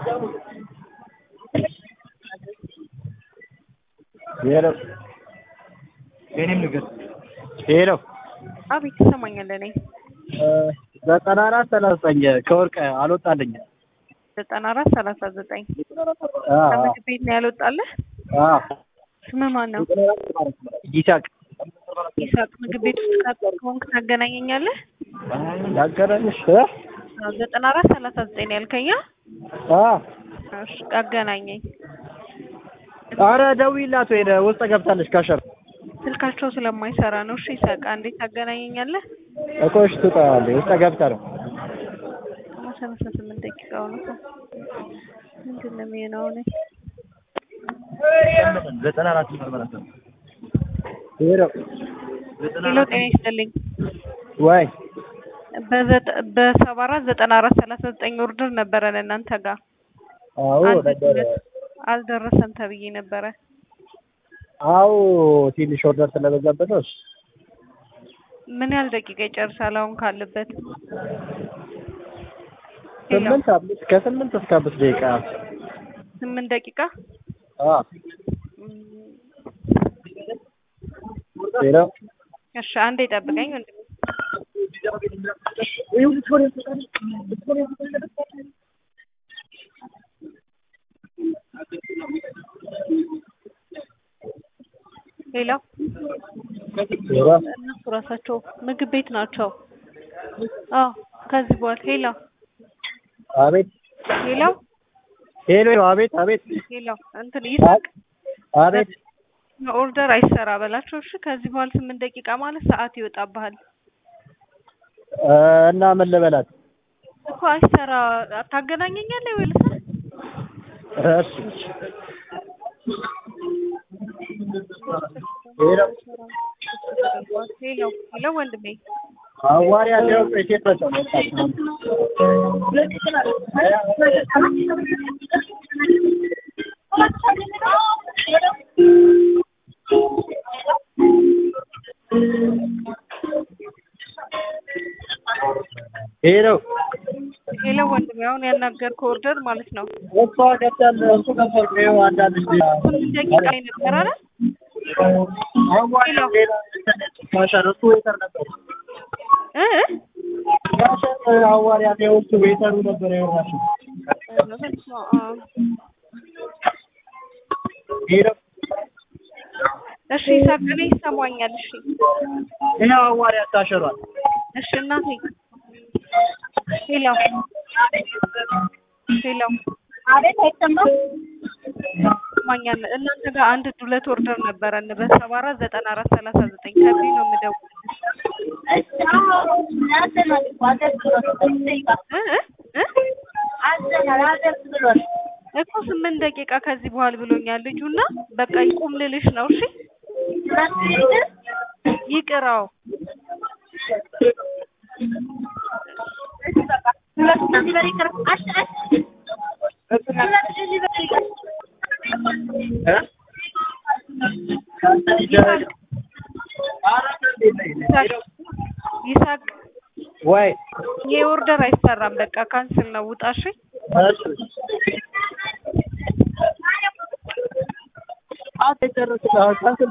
ሄሎ የኔም ንገር ሄሎ አቤት ይሰማኛል። እኔ ዘጠና አራት ሰላሳ ዘጠኝ ከወርቅ አልወጣልኝም። ዘጠና አራት ሰላሳ ዘጠኝ አዎ ከምግብ ቤት ነው ያልወጣልህ? አዎ ስምህ ማን ነው? ይሳቅ ይሳቅ። ምግብ ቤት ውስጥ ካ- ከሆንክ ታገናኘኛለህ? ያገናኝሽ አዎ፣ ዘጠና አራት ሰላሳ ዘጠኝ ነው ያልከኝ? አ እሺ አገናኘኝ። አረ ደውዪላት ወይ ውስጥ ገብታለች ካሸር ስልካቸው ስለማይሰራ ነው። እሺ ይሳቅ፣ እንዴት ታገናኘኛለህ? እኮ እሺ ትወጣለች ውስጥ ገብታ ነው ሰላሳ ስምንት ደቂቃ ሆነ። ምንድን ነው የሚሆነው? እኔ ዘጠና አራት ምርመራ ሄሎ ሄሎ፣ ጤና ይስጥልኝ። ወይ በዘጠ- በሰባ አራት ዘጠና አራት ሰላሳ ዘጠኝ ኦርደር ነበረን እናንተ ጋር አዎ አንድ ነበረ ሁለት አልደረሰም ተብዬ ነበረ። አዎ ትንሽ ኦርደር ስለበዛበት ነው እሺ ምን ያህል ደቂቃ ይጨርሳል አሁን ካለበት? ሄሎ፣ ስምንት አምስት ከስምንት እስከ አምስት ደቂቃ ስምንት ደቂቃ አ ሄሎ እሺ፣ አንዴ ጠብቀኝ ወንድሜ። ሄሎ፣ ሄሎ እነሱ ራሳቸው ምግብ ቤት ናቸው። አዎ፣ ከዚህ በኋላ ሄሎ፣ አቤት ሄሎ፣ ሄሎ አቤት አቤት ሄሎ፣ እንትን ይሳቅ አቤት ኦርደር አይሰራ በላቸው። እሺ፣ ከዚህ በኋላ ስምንት ደቂቃ ማለት ሰዓት ይወጣብሃል እ እና ምን ልበላት እኮ አይሰራ። ታገናኘኛለህ ወይ ልሳ እሺ ሄሎ ሄሎ፣ ሄሎ ወንድሜ አዋሪ ያለው ሴት ናቸው መጣች ሄሎ ሄሎ ወንድሜ አሁን ያናገርከው ኦርደር ማለት ነው እሷ ገብታል እሱ ገብቷል ይኸው አንዳንድ ስምንት ደቂቃ የነበረ አይደል? አዋሪ ሌላ ማሻር እሱ ዌተር ነበር እ ማሻር አዋሪ ያለው እሱ ዌተሩ ነበር የወራሽ ሄሎ እሺ ይሳቅ፣ እኔ ይሰማኛል። እሺ ይኸው አዋሪ አታሸሯል እሺ እናቴ ሄሎ ሄሎ አቤት አይሰማም። ይሰማኛል። እናንተ ጋር አንድ ሁለት ኦርደር ነበረን በሰባ አራት ዘጠና አራት ሰላሳ ዘጠኝ ከዚህ ነው የምደውልልሽ አዘናል እኮ አደርስ ብሎን እ እ እ አዘናል አደርስ ብሎን እኮ ስምንት ደቂቃ ከዚህ በኋላ ብሎኛል ልጁና በቃ ይቁም ልልሽ ነው። እሺ ይቅራው ሁለት ዲሊቨሪ ቅር አሽ አሽ ሁለት ዲሊቨሪ ቅር ይሳቅ ወይ ይሄ ኦርደር አይሰራም። በቃ ካንስል ነው። ውጣ እሺ። እሺ አት የጨረስኩት